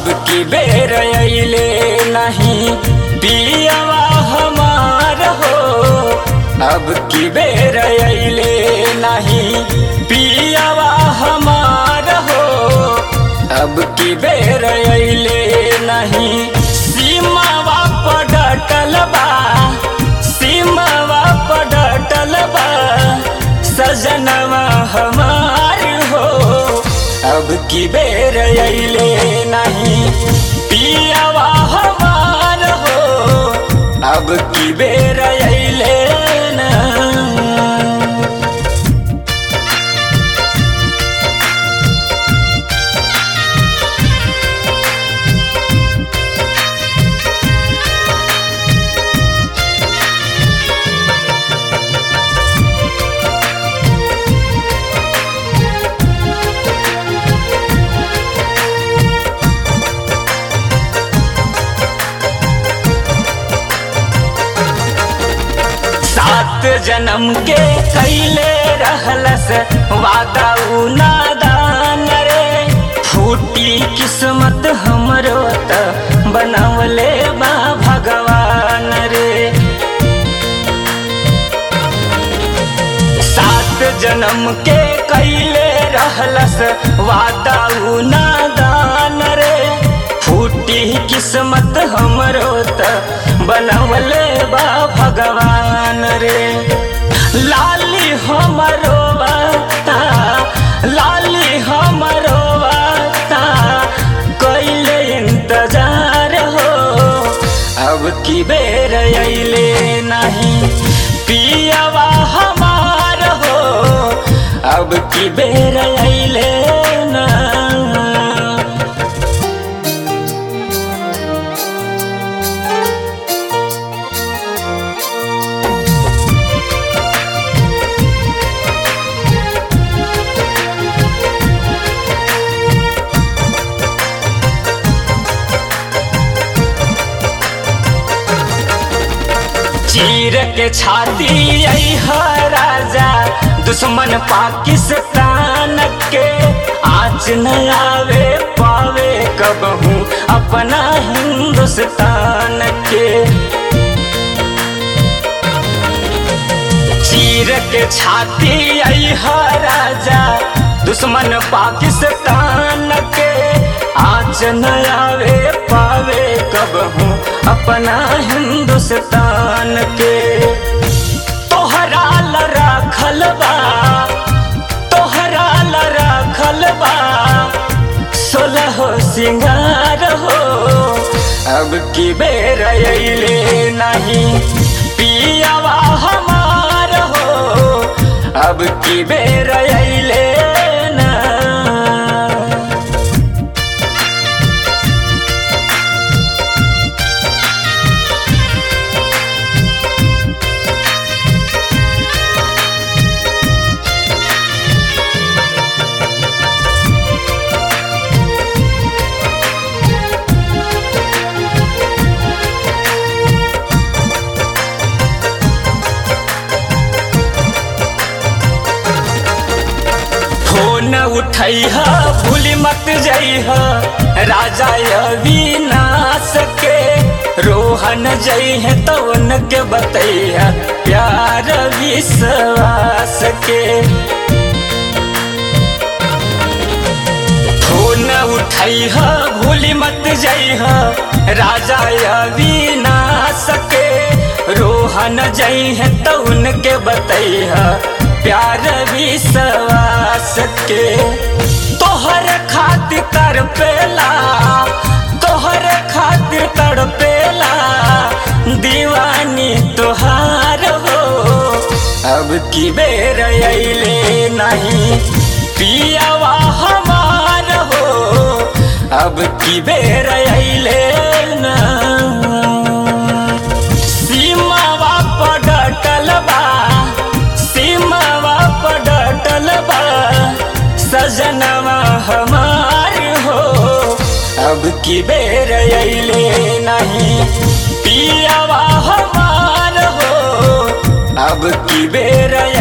अब की बेर अइले नहीं पियवा हमार हो अब की बेर अइले नहीं पियवा हमार हो अब की बेर अइले नहीं सीमावा पडटल बा सीमावा पडटल बा सजनवा हमार हो अब की बेर अइले नहीं पियावा हमार हो अब की बेर अइले ना सात जन्म के कैले रहलस वादा उ नादान रे फूटी किस्मत हमरो त बनवले बा भगवान रे सात जन्म के कैले रहलस वादा उ नादान रे फूटी किस्मत हमरो त बनवले बा भगवान रे लाली हमरो बाता लाली हमरो बाता कैले इंतजार हो अब की बेर अइले नहीं पियवा हमार हो अब की बेर अइले ना चीर के छाती आई है राजा दुश्मन पाकिस्तान के आज न आवे पावे कबहू अपना हिंदुस्तान के चीर के छाती आई है राजा दुश्मन पाकिस्तान के आज न आवे पावे कबहू अपना हिंदुस्तान के तोहरा ल राखल बा तोहरा ल राखल बा सोलह सिंगार हो अब की बेर अइले नहीं पियावा हमार हो अब की बेर अइले ना फोन उठैह भूल मत जइह राजा अविनाश के रोहन जइह तो उनके बतैह प्यार विश्वास के फोन उठैह भूल मत जइह राजा अविनाश के रोहन जइह तो उनके बतैह प्यार विश्वास के तोहर खातिर तड़पेला तोहर खातिर तड़पेला दीवानी तोहार हो अब की बेर अइले नहीं पियावा हमार हो अब की बेर अइले ना सीमावा पडटल बा सीमावा पडटल बा सजनवा हमार हो अब की बेर अइले नहीं पियावा हमार हो अब की बेर